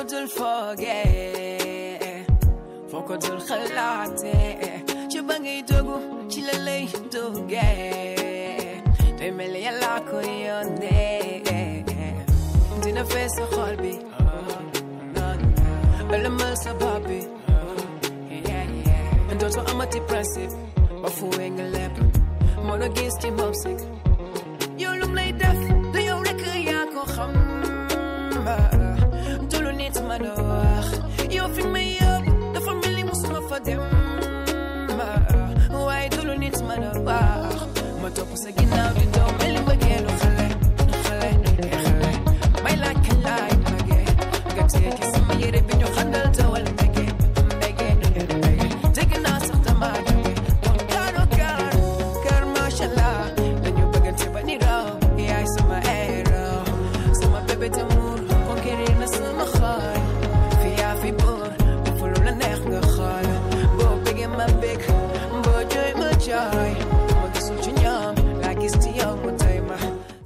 dul foogee foo ko dul xalaatee ci ba ngay dogu ci la lay duggee day mel ni yàlla ko yónnee dina fees sa xol bi ëlëmal sa bopp bi dootu amati principe ba fuwee nga lépp moo la gis ci moom sik yow lum lay def du yow rek yaa ko xam du lu nit ma a wax yow fi may yóbbu dafa mel ni musuma fa dem waaye du lu nit ma a wax ma topp sa ginnaaw di daw mel ni mbëggeelu xale xale xale may laaj kañ laay magee nga tekki sama yére bi ñu xandal tawal mbege mbege mbege dégg naa sax dama jóge kon kaaro kaar kaar macha allah dañu bëggante ba ni raw yaay sama héros sama bébé d'amour conquérir na sama xol fi yaa fi buur fu lu la neex nga xool boo bëggee ma bëgg boo jooy ma jooy ma gisul ci ñoom laa gis ci yow mu tey ma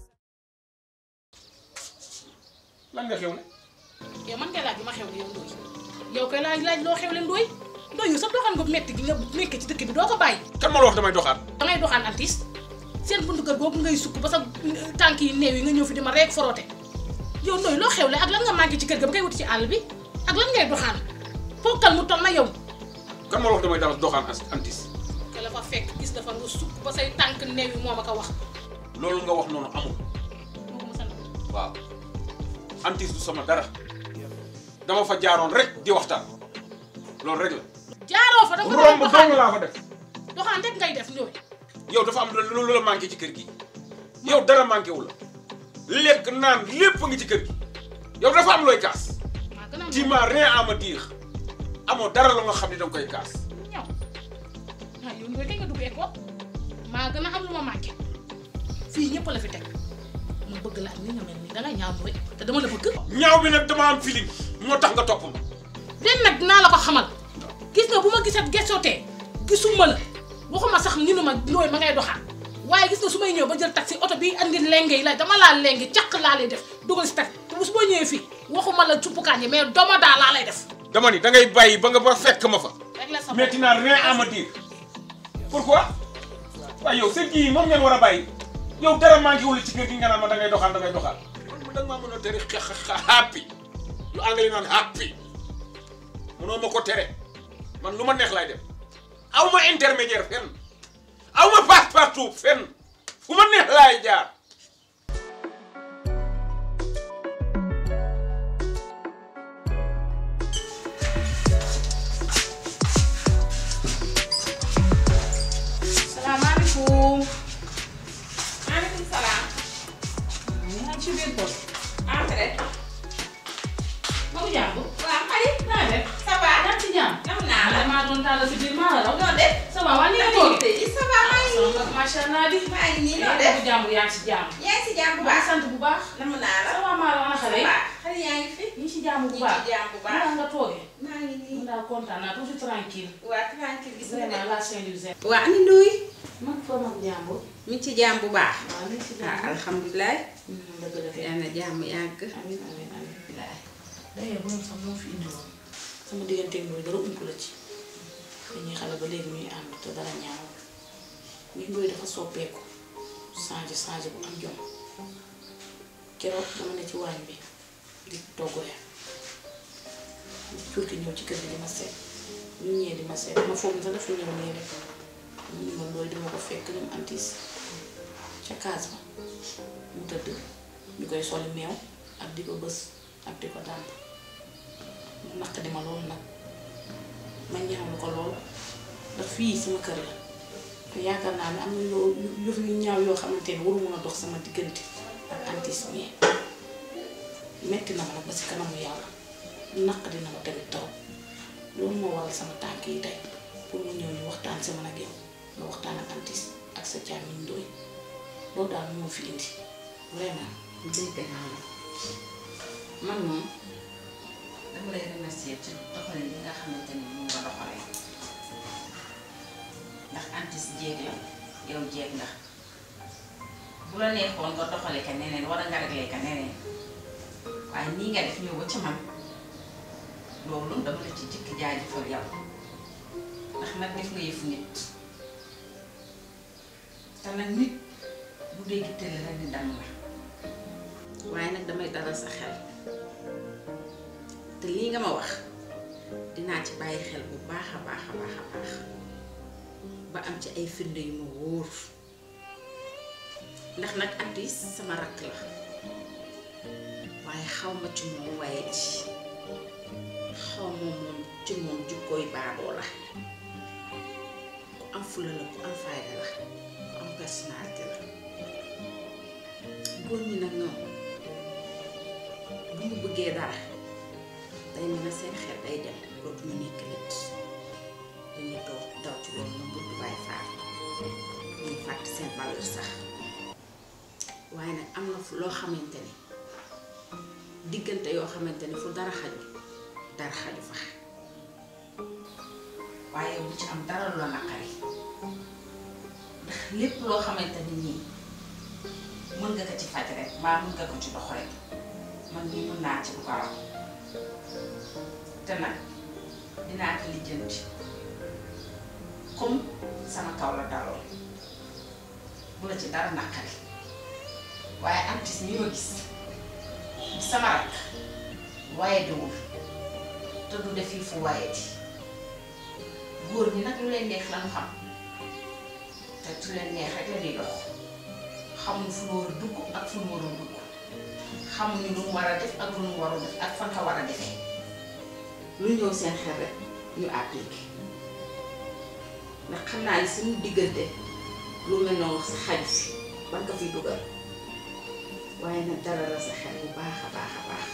lan nga xew ne yow man kay laaj bi ma xew ne yow Ndoye yow kay laaj laaj loo xew le Ndoye Ndoye yow sax doxaan nga metti gi nga nekk ci dëkk bi doo ko bàyyi kan ma la wax damay doxaat dangay doxaan antis seen buntu kër boobu ngay sukk ba sa tànk yi néew yi nga ñëw fi di ma reek foroote yow Ndoye loo xew le ak lan nga màgg ci kër ga ba koy wuti ci àll bi ak lan ngay doxaan ponkal mu toll na yow kan ma la wax damay daal doxaan as antis ke la fa fekk gis dafa nga sukk ba say tànk néew yi moo ma ko wax loolu nga wax noonu amul moo ko mësan waaw antis du sama dara dama fa jaaroon rek di waxtaan loolu rek la jaaroo fa dafa romb doxaan dong laa fa def doxaan rek ngay def Ndoye yow dafa am lu lu la manqué ci kër gi yow dara manqué wu la lekk naan lépp ngi ci kër gi yow dafa am looy kaas maa gën a tu m'as rien à me dire amoo dara la nga xam ne danga koy kaas ñaw waaw yow Ndoye kay nga dugg école maa gën a am lu ma manqué fii ñëpp la fi teg ma bëgg la ak ni nga mel nii dangay ñaaw Ndoye te dama la bëgg ñaaw bi nag dama am feeling moo tax nga topp ma den nag dinaa la ko xamal gis nga bu ma gisat gesootee gisuma la waxuma sax ñu ne ma Ndoye ma ngay doxaan waaye gis nga su may ñëw ba jël taxi oto bi andi lenge yi la dama laa lenge caq laa lay def dugal si taxi te bu su ma ñëwee fii waxuma la cuppukaan yi mais doma daa laa lay def dama ni da ngay bàyyi ba nga ba fekk ma fa rek la sa mais tu n'as rien à me dire pourquoi waaye yow seen kii yi moom ngeen war a bàyyi yow dara manqué wul ci kër gi nga naan ma da ngay doxaan da ngay doxaan man da nga maa mën a tere xa xa happy lu anglais naan happy mënoo ma ko tere man lu ma neex laay def aw ma intermédiaire fenn aw ma passe partout fenn fu ma neex laay jaar salaamaaleykum maaleykum salaam. ñu ngi ci biir poste Entrez. ma ko jàmbu waaw Marie. naa def ça va. yaa ngi ci jàmm nam naa la. maa doon tàllal si biir maa la raw noo def. ça va waa ni nga maa toog ngi nii ça va maa ngi nii. macha allah di maa ngi nii noo yaa def. ngi jàmm yaa ngi ci jàmm yaa ngi si jàmm bu maa ngi baax. sant bu baax nam naa la. ça va maa la ana xale yi waaw xale yaa ngi fi. ñu ngi ci jàmm bu ñu baax ngi ci jàmm bu baax. maa nga toogee maa ngi nii. mun daal kontaan naa toujours tranquille waa tranquille gis nga vraiment de. la Saint-Louis waa ani Ndoye. man fa mag jàmbur mi ngi ci jàmm bu baax. waaw ñu ngi ci ah jàmm alhamdulilah. dëgg la fi yal na jàmm yàgg. amiin amiin amiin d'ailleurs bu sax moo fi indi woon sama digganteeg Ndoye dara ump la ci dañuy xale ba léegi ñuy ànd te dara ñaaw mais Ndoye dafa soppeeku changé changé bu am jom keroog dama ne ci waañ bi di togg reer cuurki ñëw ci kër gi di ma seet ñu ñëwee di ma seet ma foog ne sax dafa ñëw nii rek ñu ni ma Ndoye dama ko fekk ñoom antis ca kaas ba mu tëdd ñu koy soli meew ak di ko bës ak di ko dàmp mu naq di ma loolu nag ma ñaawlu ko lool ndax fii sama kër la te yaakaar naa ne am na yoo yu yu ñaaw yoo xamante ne waru mun a dox sama diggante ak antis mais metti na ma nag ba si kanamu yàlla naq dina ma tamit taw loolu moo waral sama tànk yi tey pour mu ñëw ñu waxtaan si man ak yow nga waxtaan ak antis ak sa càmmiñ Ndoye loolu daal moo fi indi vraiment dégg naa la man moom dama lay remercier ci doxalin bi nga xamante ni moom nga doxalee ndax antis jéeg la yow jéeg nga bu la neexoon nga doxale ka neneen wala nga réglé ka neneen waaye nii nga def ñëw ba ci man loolu dama la ci jëkk jaajëfal yow ndax nag def nga yëfu nit te nag nit bu dee gittale rek di dam la waaye nag damay dalal sa xel te lii nga ma wax dinaa ci bàyyi xel bu baax a baax a baax a baax ba am ci ay firnde yu ma wóor ndax nag Atis sama rakk la waaye xaw ma ci moom waaye ci xaw ma moom ci moom jukkooy baadoo la ku am fula la ku am fayda la ku am personnalité la góor ñi nag ñoom bu ñu bëggee dara day mel ne seen xel day dem dootuñu nekk nit dañuy daw daw ci loolu moom bëgg bàyyi faar ñuy fàtte seen valeur sax waaye nag am na fu loo xamante ni diggante yoo xamante ni fu dara xaju dara xaju fa waaye bu ci am dara lu la naqari ndax lépp loo xamante ni nii mën nga ko ci faj rek mbaa mën nga ko ci dox rek man nii mën naa ci bu ko raw te nag dinaa ko lijjanti comme sama kaw la daloon bu la ci dara naqari waaye artiste yi ma gis di sama rakk waaye diwul te du def yi fu waaye di góor ñi nag lu leen neex lañu xam te tu leen neex rek la di dox xamuñu fu mu war a dugg ak fu mu warul dugg xamuñu lu mu war a def ak lu mu warul def ak fan ka war a defee lu ñëw seen xel rek ñu appliqué ndax xam naa ni suñu diggante lu mel noonu sa xaju fi ban ko fi dugal waaye nag dara la sa xel bu baax a baax a baax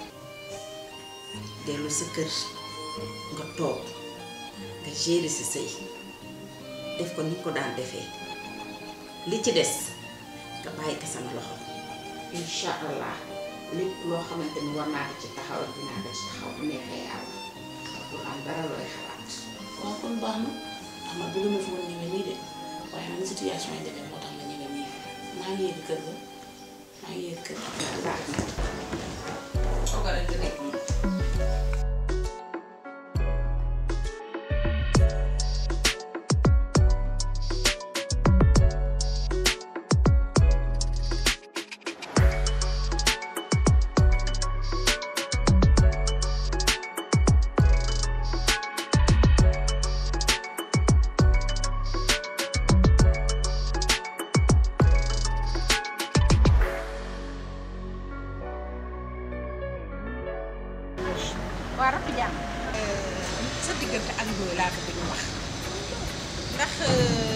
dellu sa kër nga toog nga gérer si sëy def ko ni ko daan defee li ci des nga bàyyi ko sama loxo incha allah lépp loo xamante ni war naa ko ci taxaw dinaa ko ci taxaw bu neexee yàlla du am dara looy xalaat. waaw kon baax na xam nga bëgg ma fi woon ñeme nii de waaye man situation yi demee moo tax ma ñeme nii maa ngi yegg kër ga maa ngi yegg kër ga. baax na toogal rek nga dégg moom. waa rakk jàmm sa diggante ak Ndoye laa ko bëgg wax ndax nu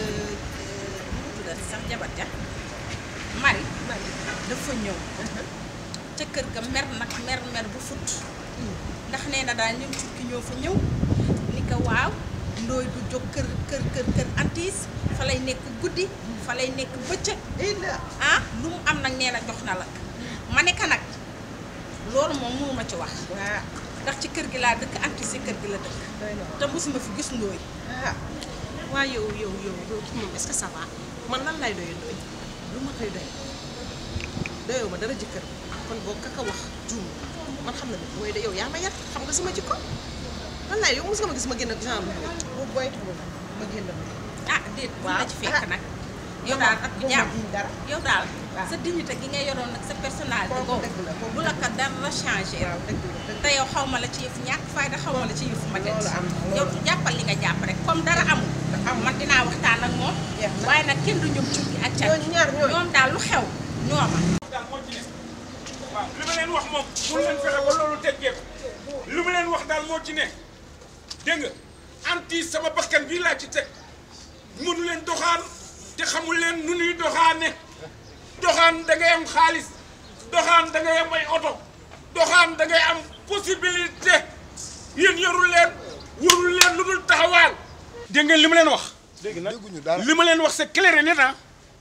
mu tuddati sax jabar ja Marie dafa ñëw ca kër ga mer nag mer mer bu fut ndax nee na daal ñoom cukki ñoo fa ñëw ni ko waaw Ndoye du jóg kër kër kër kër antiis fa lay nekk guddi fa lay nekk bëccëg ah lu mu am nag nee na jox na la ma ne ko nag loolu moom mënuma ci wax ndax ci kër gi laa dëkk anti si kër gi la dëkk te mosuma fi gis ndooy ah waaye yow yow yow yow kii moom est-ce que ça va man lan lay doyee doy lu ma koy doy doyoo ma dara jëkkër kon boo kaka wax juum man xam na ne mooy de yow yaa ma yar xam nga sama jikko lan lay yow mos nga ma gis ma génn ak genre boobu booy ma génn ah déet bu la ci fekk ah. nag yow daal ak jàmm dara yow daal waaw. sa dignité gi nga yoroon nag sa personnalité Kooku boobu dëgg la, kooku bu la ko dara changé waaw dëgg la dëgg te yow xaw ma la ci yëfu ñàkk fayda xaw ma la ci yëfu ma det Loolu am na, loolu yow am. jàppal li nga jàpp rek comme dara amul man dinaa waxtaan ak moom Jeex na. waaye nag kenn du ñoom cukki ak cat ñooñu ñaar ñooñu. ñoom daal lu xew ñooma daal moo ci ne waaw li ma leen wax moom mun leen fexe ba loolu teggeeku li ma leen wax daal moo ci ne dégg nga anti sama bakkan bii laa ci teg mënu leen doxaan te xamul leen nu nuy doxaane doxaan da ngay am xaalis doxaan da ngay am ay oto doxaan da ngay am possibilité yéen yorul leen warul leen lu dul taxawaal dégg ngeen li ma leen wax dégg nag dégguñu dara li ma leen wax c'est clair et net ah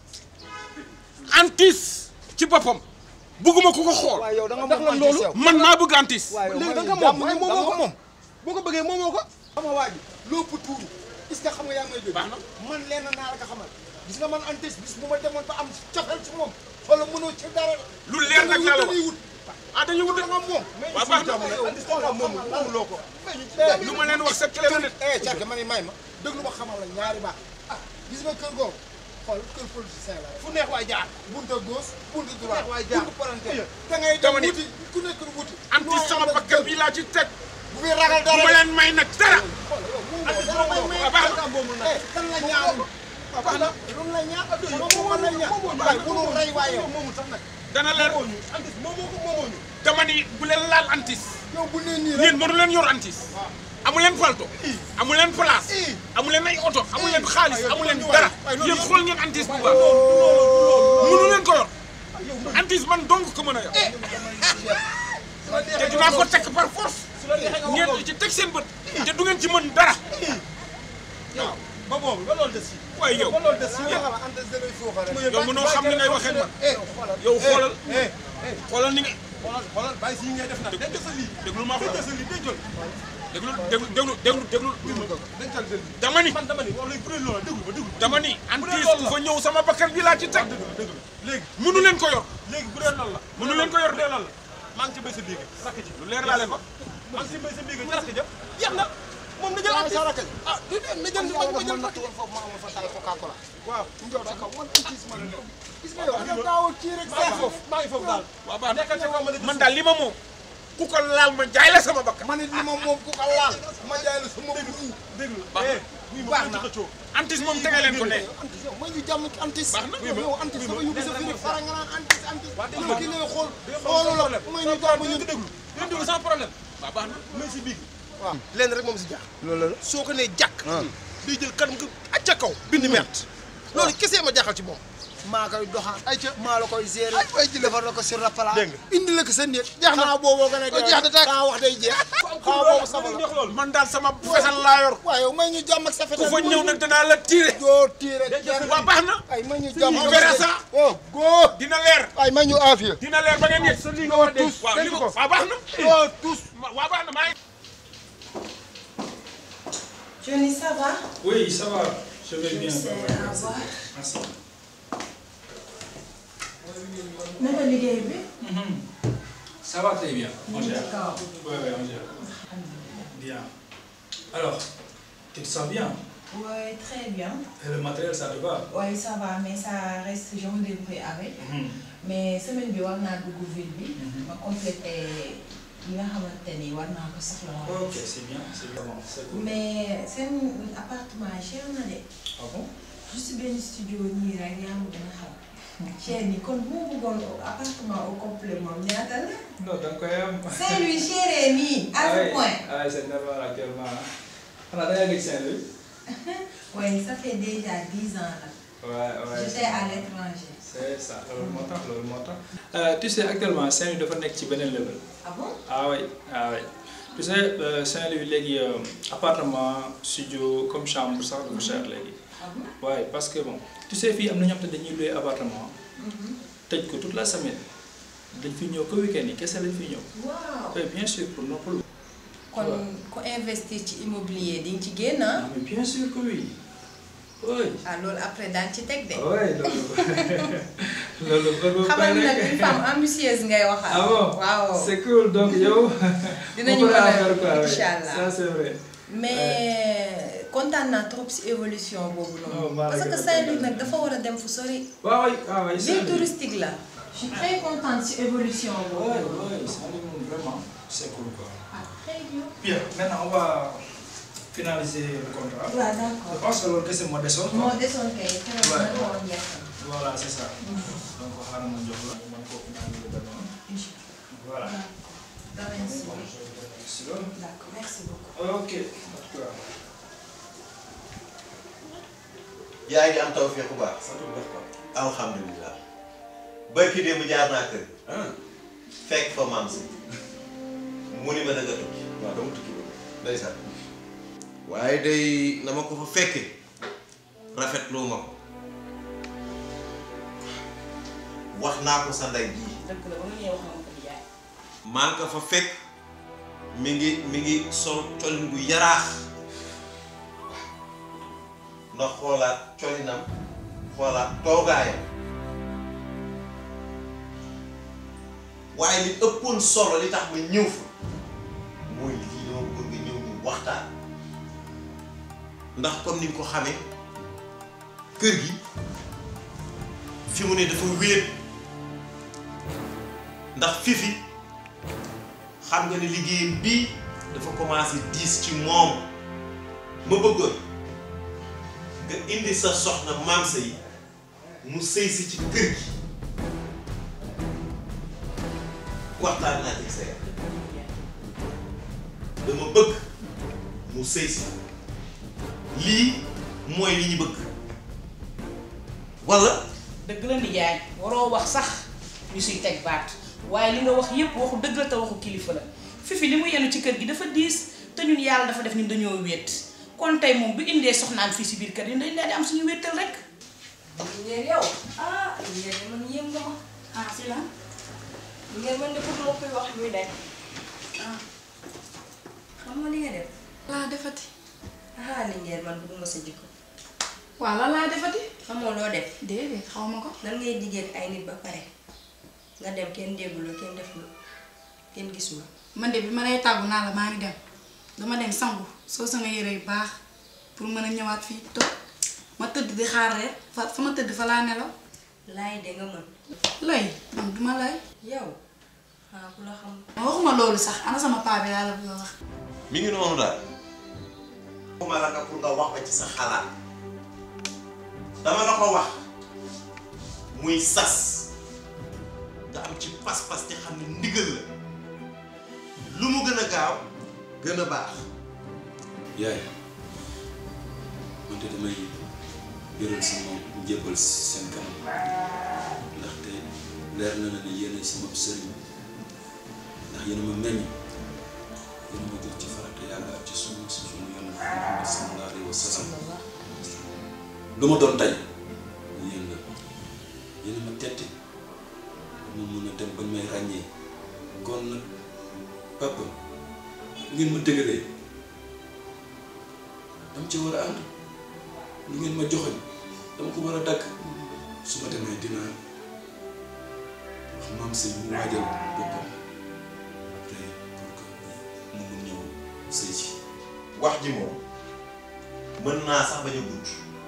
antis ci boppam bugguma ku ko xool waaye yow da nga ndax moom lan loolu? antis yow. man maa bëgg antis waaye yow léegi da man nga jàmm moom rek, moom da moo nga ko moom. boo ko bëggee moom moo ko xam nga waa ji lépp tuuru est-ce que xam nga yaa ngi may dégg Baax na. man lenn naa la ko xamal gis nga man antis bis bu ma demoon ba am cofeel ci moom wala mënoo ci dara lu leer nag laa la wax dañuy wut ah dañuy wut nga moom waaw baax na xoolal moom moomuloo ko lu ma leen wax sa clé la nit eh càkk ma ni may ma déglu ma xamal la ñaari baax ah gis nga kër googu xool kër politicien la fu neex waay jaar bunta gauche bunta droite bunta palanteer da ngay dem Dama ni- wuti ku nekk wuti anti sama bakkan bi laa ci teg bu fi ragal bu dara ma leen may nag dara anti dara may may baax na. eh kan la ñaanul baax na lu la ñaan moom man la ñaan waaye bu nu rey waaye yow moomu sax nag dana leer antis moomoo ko moomoo ñu dama ni bu leen laal antis yow bu nee nii rek yéen mënu leen yor antis amu leen falto amu leen place amu leen ay oto amu leen xaalis amu leen dara yéen xool ngeen antis bu baax mënu leen ko yor antis man dong ko mën a yor te dinaa ko teg par force ngeen di ci teg seen bët te du ngeen ci mën dara ba boobu ba loolu des si waaye yow ba loolu des si yow antis da ngay foofa rek yow mënoo xam ni ngay waxee man eh yow xoolal xoolal ni nga xoolal xoolal bàyyi si yi ngay def nag denc sa lii déglu ma denc wax sa lii dencal déglu déglu déglu déglu déglu dencal sa lii dama ni man dama ni wax lay bu dee loolu déglu ma déglu dama ni antis loolu la. ku fa ñëw sama bakkan bi laa ci teg déglu déglu léegi mënu leen ko yor léegi bu dee loolu la mënu leen ko yor bu dee loolu la maa ngi ci béy sa biige rakk ji lu leer laa leen wax maa ngi ci béy sa biige ci rakk ja jeex na moom na jël antis ah du dee na jël ma ma jël rakk ji foofu ma am fa tay coca cola waaw njoo sa kaw man antis man gis nga yow yow daawul kii rek maa ngi foofu maa ngi foofu daal waaw baax nekkal ca waa ma man daal li ma moom ku ko laal ma jaay la sama bakkan man it li ma moom ku ko laal ma jaay la sama déglu déglu eh baax na antis moom tege leen ko ne antis yow may ñu jàmm ci antis Baax na. yow antis sama yóbbu sa fii rek fara nga naan antis antis yow ki ngay xool xoolu la may ñu jàmm ñu déglu yéen déglu sans problème waaw baax na may si biig waaw lenn rek moom si jaax loolu la soo ko nee jàkk day jël kanam nga acca kaw bind mert loolu kese ma jaaxal ci moom maa koy doxaan ay ca maa la koy gérer ay waay jële defar la ko sur la plat Dégg nga. indi la ko sa néeg Jeex na. xanaa booboo gën a Oh, jeex na tàkk. xanaa wax day jeex xanaa boobu sama la man daal sama fesal laa yor waaw yow may ñu jàmm ak sa ku fetal fa ñëw nag danaa la tiire doo tiire jeex waaw baax na ay may ñu jàmm on verra ça. oh góor dina leer ay may ñu aafiya dina leer ba ngeen yegg sa li nga war a dégg waaw li ko waaw baax na doo tous waaw baax na maa ngi Johnny, ça va Oui, ça va. Je vais bien. C'est au revoir. Merci. naka liggéey bi. Ça va très bien. On gère. D'accord. Oui, oui, on gère. Bien. Alors, tu te sens bien Oui, très bien. Et le matériel, ça te va Oui, ça va, mais ça reste, je me débrouille avec. Mhm. mais semaine bi war naa dugg ville bi. ma complété li nga xamante ni war naa ko soxla woon. Ok, c'est bien. C'est bien. Bon, c'est cool. mais seen appartement cher na de. Ah bon juste benn studio nii rek yaa ma gën a xam. cher ni kon bu ma bëggoon appartement au complet moom ñaata la. Non, donc quand même. Saint-Louis chéré nii à ce point. Ah, c'est normal actuellement. On a déjà dit Saint-Louis oui ça fait déjà dix ans là. Ouais, ouais. j'étais à l'étranger. C'est ça, loolu moo tax loolu moo tax. Euh, tu sais actuellement Saint-Louis dafa nekk ci beneen level. ah bon. Ah oui, ah oui. Tu sais, euh, Saint-Louis léegi euh, appartement, studio, comme chambre sax dafa cher léegi. ah bon. waaye parce que bon tu sais fii am na ñoo xam te dañuy loué appartement tëj ko toute la semaine dañ fi ñëw ko week-end yi kese lañ fi ñëw. waaw. oui bien sûr pour noppalu. kon ku investir ci immobilier di nga ci génn ah. Ah, mais bien sûr que oui. oui. ah loolu après daan ci teg de. oui loolu loolu loolu. xamal ni nag une femme ambitieuse ngay waxal. ah bon waaw. c'est cool donc yow. dinañu on mën pourra a faire quoi, oui. incha allah ça c'est vrai. mais kontaan naa trop si évolution boobu Oh, noonu. maa la parce gën que a Saint-Louis kontaan. nag dafa war a dem fu sori. waaw waay waaw waay ville Saint-Louis. touristique la. je suis très contente si évolution oui boobu. oui Saint-Louis moom vraiment c'est cool quoi. ah très bien. bien maintenant on va finaliser le contrat. waaw je d'accord. pense que loolu kese moo desoon quoi. moo desoon kay keroog Ouais. nag moo jeexal. Voilà, c'est ça. Donc, xaaral ma jox la man kooku naa ñu la doon. incha Voilà. allah. merci. Bon, je vais faire ici, là. d'accord merci beaucoup. Ok, en tout cas. yaa ngi am tawfeex bu baax sant bu baax quoi alhamdulilah barki démb jaar naa kër ah fekk fa maam si mu ni ma da nga tukki waaw dama tukki ba ndeysaan waaye day na ma ko fa fekke rafetlu ma ko wax naa ko sa ndey jii dëgg la ba nga ñëw wax nga ko di jaay. maa ngi ko fa fekk mi ngi mi ngi sol colin bu yaraax ndax xoolaat colinam xoolaat toogaayam waaye li ëppoon solo li tax ma ñëw fa mooy lii dama bëgg nga ñëw ñu waxtaan ndax comme ni nga ko xamee kër gi fi mu ne dafa wéet ndax fifi xam nga ne liggéeyam bii dafa commencé diis ci moom ma bëggoon nga indi sa soxna maam sa yi mu sëy si ci kër gi waxtaan naa ci sa yaram dama bëgg mu sëy si lii mooy li ñu bëgg walla dëgg la nijaay waroo wax sax ñu siy teg baat waaye li nga wax yépp waxu dëgg la te waxu kilifa la fifi li mu yenu ci kër gi dafa diis te ñun yàlla dafa def ñun dañoo wéet kon tey moom bu indee soxnaan fii si biir kër yi dañ leen di am suñu wéttal rek ngeen yow ah ngeen man yéem nga ma ah si la ngeen man de pour ma koy wax muy day ah xam nga li nga def laa defati ah li ngeen man bëgguma sa jikko waaw lan laa defati xamoo loo def déedéet xaw ma ko nan ngay diggéen ay nit ba pare nga dem kenn dégguloo kenn defuloo kenn gisuloo man de bi ma lay tàggu naa la maa ngi dem dama dem sangu soo sama yére yu baax pour mën a ñëwaat fii toog ma tëdd di xaar rek fa fa ma tëdd fa laa nelaw laay de nga mën lay man duma lay yow ah ku la xam ma waxuma loolu sax ana sama paa bi laa la bëgg a wax mi ngi noonu daal waxuma la nga pour nga wax ba ci sa xalaat dama la ko wax muy sas nga am ci pas-pas te xam ne ndigal la lu mu gën a gaaw gën a baax yaay man de damay yëral sama njëbbal seen kanam ndaxte leer na na ne yéen a sama sëriñ ndax yéen a ma meññ yéen a ma jox ci farata yàlla ak ci sunu si sunu yonent Muhammad sallallahu alayhi wa sallam lu ma doon tey yéen la yéen a ma tette ma mën a dem bañ may ràññee kon nag papa ngeen ma dëgalee dama ci war a ànd lu ngeen ma joxoñ dama ko war a dagg su ma demee dinaa wax maam sëy mu waajal boppam après pour que mu mun ñëw sëy ci wax ji moom mën naa sax bañ a gudd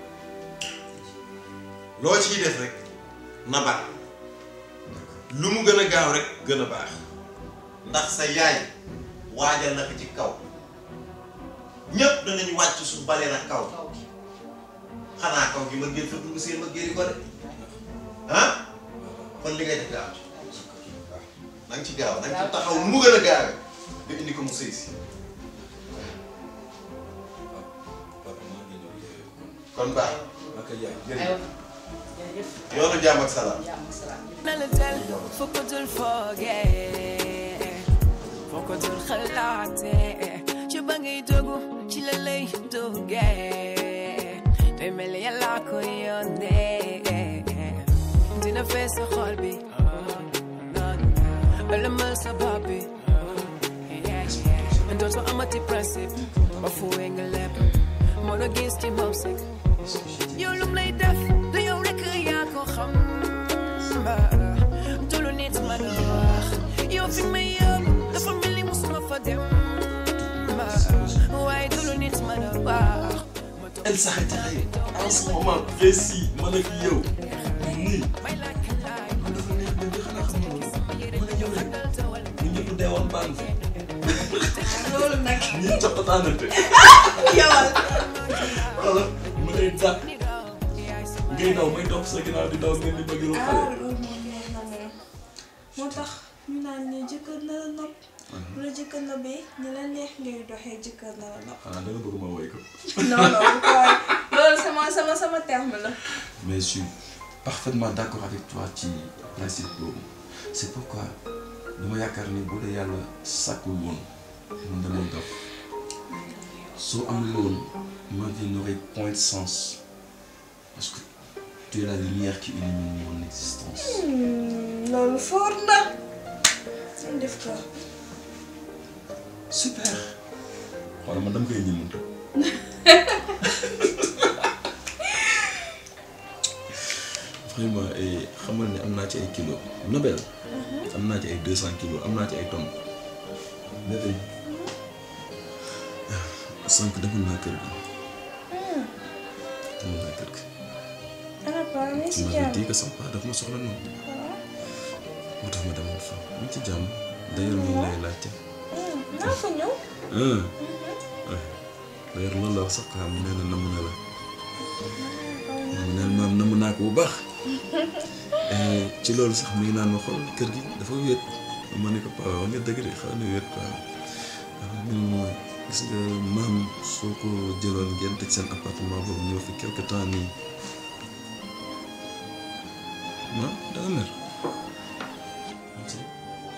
loo ciy def rek na bat lu mu gën a gaaw rek gën a baax ndax sa yaay waajal na ko ci kaw ñépp danañ wàcc su balee na kaw xanaa kaw gi ma génn fa dugg seen ma géri ko de ah kon li ngay def gaaw ci waaw na nga ci gaaw na nga ci taxaw nu mu gën a gaawe nga indi ko mu sëy si kon baax ak yaay jërëjëf yoonu jàmm ak salaam Nalatal foo ko dul foogee foo ko dul xalaatee ci ba ngay dogu ci la lay duggee day mel ni yàlla ko yónnee dina fees sa xol bi ëlëmal sa bopp bi dootu amati principe ba fuwee nga lépp moo la gis ci moom sek yow lum lay def du yow rek yaa ko xam du lu nit ma la wax yow fi may yóbbu dafa mel ni musuma fa dem waaye du lu nit ma la wax Elle s'arrêterait en ce moment précis man ak yow nii man dafa neex ba nga xanaa xam nga man ak yow rek ñu ñëpp deewoon baan fi loolu nag ñii coppataanante yowal wala ma lay dàq ngay daw may topp sa ginnaaw di daw ngeen di bëgg lu ah xale loolu moom neex na moom moo tax ñu naan ne jëkkër na la nopp bu la jëkkër na bee ni la neex ngay doxee jëkkër na la nopp xanaa da nga bëgg ma woy ko non non bu ko waay loolu sama sama sama terme la mais je suis parfaitement d'accord avec toi ci principe boobu c'est pourquoi dama yaakaar ni bu dee yàlla sàkkul woon man damay dox soo amul woon ma vie n'aurait point de sens parce que tu es la lumière qui illumine mon existence loolu fort na ñu def ko super xoolal man dama koy ñëmantu vraiment eh, xamal ne am naa ci ay kilos Nobel am naa ci ay deux cent kilos am naa ci ay tonnes mais tey sànq demoon naa kër gi demoon naa kër gi ana paa mi tu si m'avais jàmm dit que sama paa daf ma soxla noonu moo tax ma demoon fa mu ngi ci jàmm d'ailleurs moom lay laajte naa ko ñëw ah d'ailleurs loolu la wax sax xam nee na namm na la mu neen maam namm naa ko bu baax Eh, ci loolu sax mi ngi naan ma xool kër gi dafa wéet ma ne ko paa wax nga dëgg de xaw na wéet quoi dafa ñun mooy gis nga maam soo ko jëloon ngeen tëj seen appartement boobu ñëw fi quelque temps nii ma da nga mer man si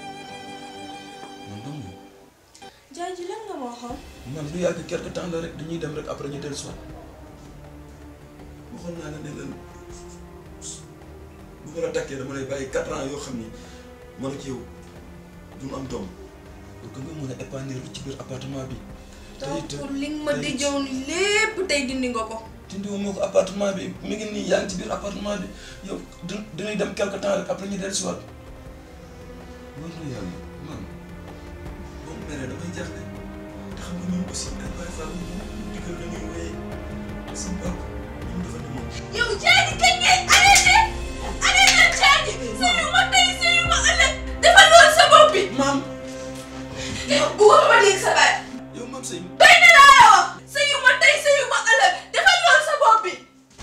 man dong jaaji lan nga ma waxoon man du yàgg quelque temps la rek dañuy dem rek après ñu dellu soit waxoon naa la ne leen bu ma la takkee dama lay bàyyi quatre ans yoo xam ni man ak yow duñu am doom pour que nga mën a épanouir ci biir appartement bi. te it pour li nga ma dijjow ni lépp tey dindi nga ko dindi moo ko appartement bi mi ngi nii yaa ngi ci biir appartement bi yow du dañuy dem quelque temps rek après ñu dellu soit war na yàlla man boo mu meree damay jaaxle te xam nga ñun aussi ay Baye Fall ñu digal la ñuy wéyee suñu papa ñun dafa ne moom. yow jaaji kañ ngay arrêté arrêté jaaji sëyu ma tey sëyu ma ëllëg dafa loolu sa bopp bi maam bu wax ma dégg sa baat yow maam sëy doy na laa wax sëyu ma tey sëyu ma ëllëg dafa loolu sa bopp bi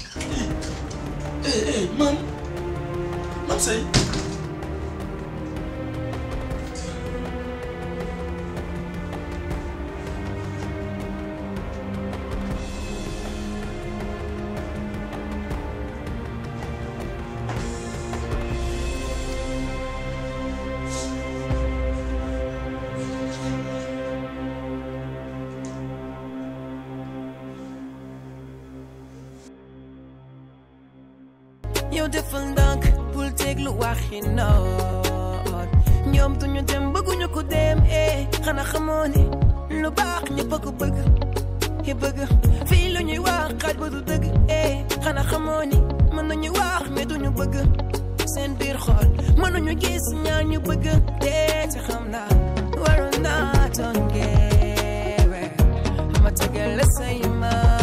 eh eh maam maam sëy yow defal ndànk bul teglu waxi noon ñoom duñu dem bëgguñu ko dem eh xanaa xamoo ni lu baax ñëpp a ko bëgg yi bëgg fii lu ñuy wax xaaj ba du dëgg eh xanaa xamoo ni mën nañu wax mais duñu bëgg seen biir xol mënuñu gis ñaar ñu bëgg te te xam naa waroon naa toon geewe ma tegal la say ma